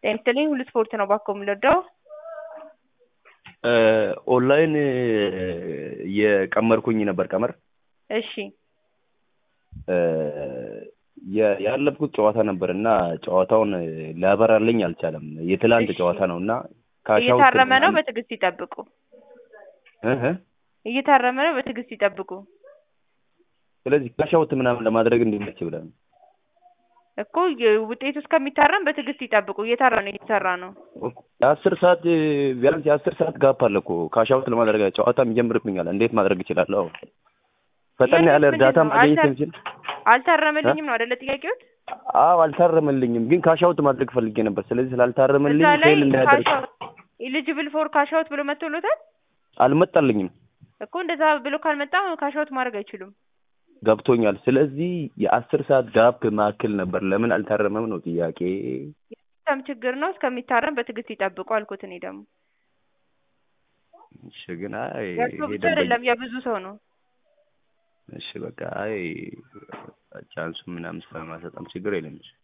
ጤና ይስጥልኝ ሁሉ ስፖርት ነው ባኮ የምንወደው ኦንላይን የቀመርኩኝ ነበር ቀመር እሺ የ- ያለፍኩት ጨዋታ ነበር እና ጨዋታውን ሊያበራልኝ አልቻለም። የትላንት እሺ። ጨዋታ ነው እና ካሻውት እየታረመ ነው ምናምን- በትዕግስት ይጠብቁ እህ እ። እየታረመ ነው በትዕግስት ይጠብቁ ስለዚህ ካሻውት ምናምን ለማድረግ እንዲመች ብለን እኮ የ- ውጤቱ እስከሚታረም በትዕግስት ይጠብቁ እየታረ ነው እየተሰራ ነው የአስር ሰዓት ቢያንስ የአስር ሰዓት ጋፕ አለ እኮ ካሻውት ለማድረግ ጨዋታም ይጀምርብኛል። እንዴት ማድረግ እችላለሁ? ፈጠን ያለ ምንድን እርዳታ ነው? ማግኘት አልታ- እንችል? አልታረመልኝም ነው አይደለ ጥያቄዎት አዎ አልታረመልኝም፣ ግን ካሻውት ማድረግ ፈልጌ ነበር። ስለዚህ ስላልታረመልኝ እዛ ላይ ፌል እንዳያደርግ ኢሊጅብል ፎር ካሻውት ብሎ መጥቶሎታል አልመጣልኝም። እኮ እንደዛ ብሎ ካልመጣ ካሻውት ማድረግ አይችሉም ገብቶኛል። ስለዚህ የአስር ሰዓት ጋፕ ማዕከል ነበር። ለምን አልታረመም ነው ጥያቄ። ሲስተም ችግር ነው እስከሚታረም በትዕግስት ይጠብቁ አልኩት እኔ ደግሞ እሺ፣ ግን አይ የእርሶ ይሄ ብቻ ደንበኛ- አይደለም የብዙ ሰው ነው እሺ በቃ አይ ቻንሱ ምናምን ስለማሰጣም ችግር የለም።